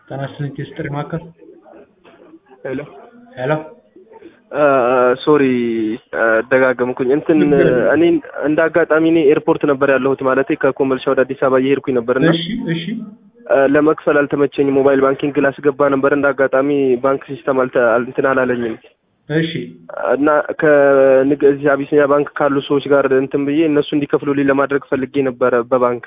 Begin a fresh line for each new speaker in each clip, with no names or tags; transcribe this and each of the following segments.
ጤና ይስጥልኝ የስጥሪ ማዕከል
ሄሎ
ሄሎ
ሶሪ ደጋገምኩኝ። እንትን እኔ እንደ አጋጣሚ እኔ ኤርፖርት ነበር ያለሁት ማለት ከኮመልሻ ወደ አዲስ አበባ እየሄድኩኝ ነበር እና
እሺ እሺ
ለመክፈል አልተመቸኝ። ሞባይል ባንኪንግ ላስገባ ነበር እንደ አጋጣሚ ባንክ ሲስተም አልተ እንትን አላለኝም
እሺ
እና ከንግ እዚህ አቢሲኒያ ባንክ ካሉ ሰዎች ጋር እንትን ብዬ እነሱ እንዲከፍሉልኝ ለማድረግ ፈልጌ ነበረ በባንክ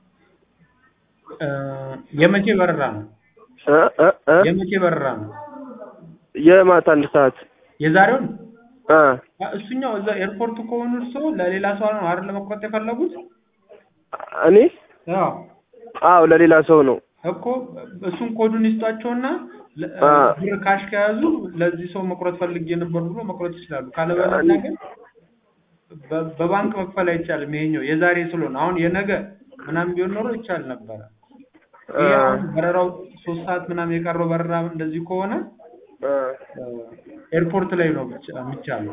እ የመቼ በረራ ነው?
እ እ እ
የመቼ በረራ ነው?
የማታ አንድ ሰዓት
የዛሬውን
እ
እሱኛው እዛ ኤርፖርት ከሆኑ እርስዎ ለሌላ ሰው ነው አይደል ለመቁረጥ የፈለጉት?
እኔ
አዎ
አዎ ለሌላ ሰው ነው
እኮ እሱን ኮዱን ይስጧቸውና ለ-
አ።
ብር ካሽ ከያዙ ለዚህ ሰው መቁረጥ ፈልጌ ነበር ብሎ መቁረጥ ይችላሉ። ካለበለዚያ ግን በ- በባንክ መክፈል አይቻልም። ይሄኛው የዛሬ ስለሆነ አሁን የነገ ምናምን ቢሆን ኖሮ ይቻል ነበረ። ይሄ አሁን በረራው ሶስት ሰዓት ምናምን የቀረው በረራ እንደዚህ ከሆነ
እ
እ፣ ኤርፖርት ላይ ነው ብቻ የሚቻለው።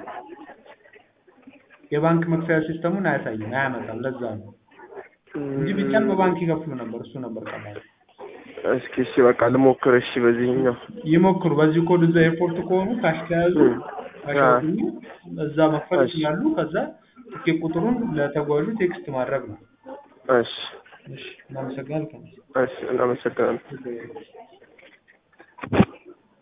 የባንክ መክፈያ ሲስተሙን አያሳይም፣ አያመጣም። ለዛ ነው እንጂ ቢቻል በባንክ ይከፍሉ ነበር። እሱ ነበር ቀላል።
እስኪ እሺ በቃ ልሞክር። እሺ በዚህኛው
ይሞክሩ። በዚህ ኮድ እዛ ኤርፖርት ከሆኑ ካሽ ከያዙ
እም።
ካሽ
አ።
አውጡና እዛ መክፈል
እሺ።
ይችላሉ። ከዛ ትኬት ቁጥሩን ለተጓዡ ቴክስት ማድረግ ነው።
እሺ
እሺ፣ እናመሰግናለን።
እሺ እናመሰግናለን።